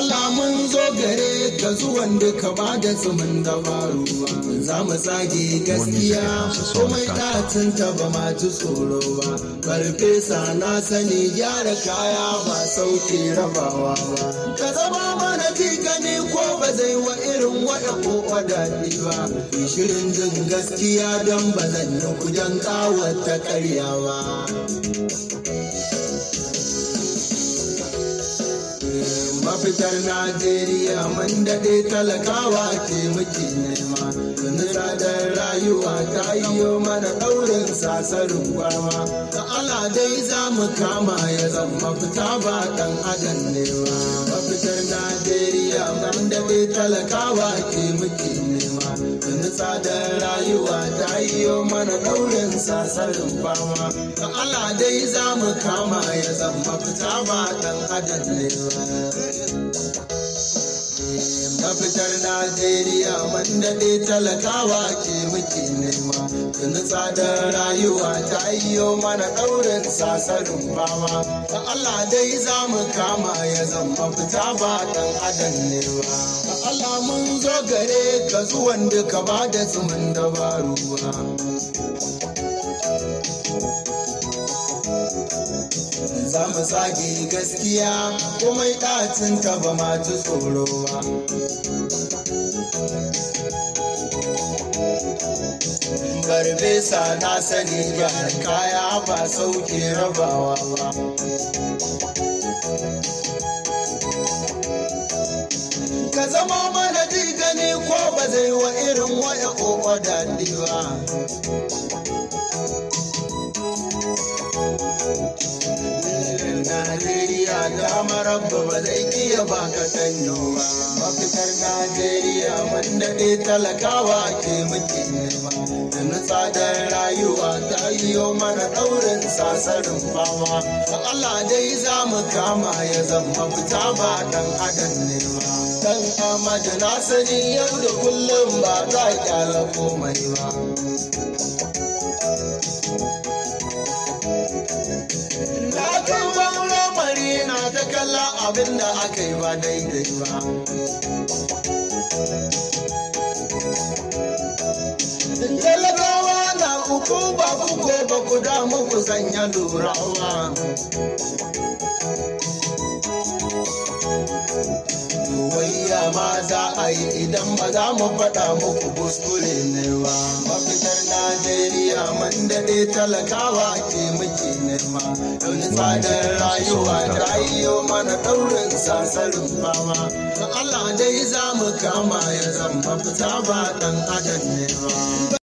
Allah mun zo gare ka zuwan duka ba da tsumin dabaru ba za mu tsage gaskiya komai ɗacin ta ba ma ji tsoro ba farfesa na sani gyara kaya ba sauke rabawa ba ka zama mana ji gani ko ba zai wa irin waya ko wadadi ba shirin jin gaskiya don ba zan yi kujan kawata karyawa mafitar najeriya man daɗe talakawa ke muke nema tuni tsadar rayuwa ta yiwo mana ɗaurin sasarin gwama da ala dai za mu kama ya zama fita ba ɗan adam ne ba mafitar najeriya man daɗe talakawa ke muke nema tuni tsadar rayuwa ta yiwo mana ɗaurin sasarin fama da ala dai za mu kama ya zama fita ba ɗan adam ne ba mafitar najeriya man daɗe talakawa ke muke nema tuni tsadar rayuwa ta yiwo mana ɗaurin sasarin fama da allah dai za mu kama ya zama fita ba ɗan adam ne ba da allah mun zo gare ka zuwan duka ba da tsumin dabaru ba za mu tsage gaskiya komai ɗacin ta ba ma ci tsoro ba Barbesa na sani gyara kaya ba sauke rabawa ba. Ka zama mana ji gani ko ba zai wa irin waya ko daɗi ba. Najeriya da marabba ba zai iya baka sanyo ba. Mafitar Najeriya man daɗe talakawa ke muke nema. Da na tsadar rayuwa ta yiwo mana ɗaurin sasarin fama. Da Allah dai za mu kama ya zama fita ba ɗan adam nema. Dan Amadu na sani yau da kullum ba za a kyala komai ba. na ta kalla abin da aka yi ba daidai ba. Talakawa na uku ba ku ko ba ku damu ku sanya lurawa. Wayya ma za a yi idan ba za mu faɗa muku kuskure ne ba. Mafitar Najeriya man daɗe talakawa ke muke nema. Don tsadar rayuwa ta yiwo mana ɗaurin sasarin fama. Da Allah dai za mu kama ya zama fita ba ɗan adam ne ba.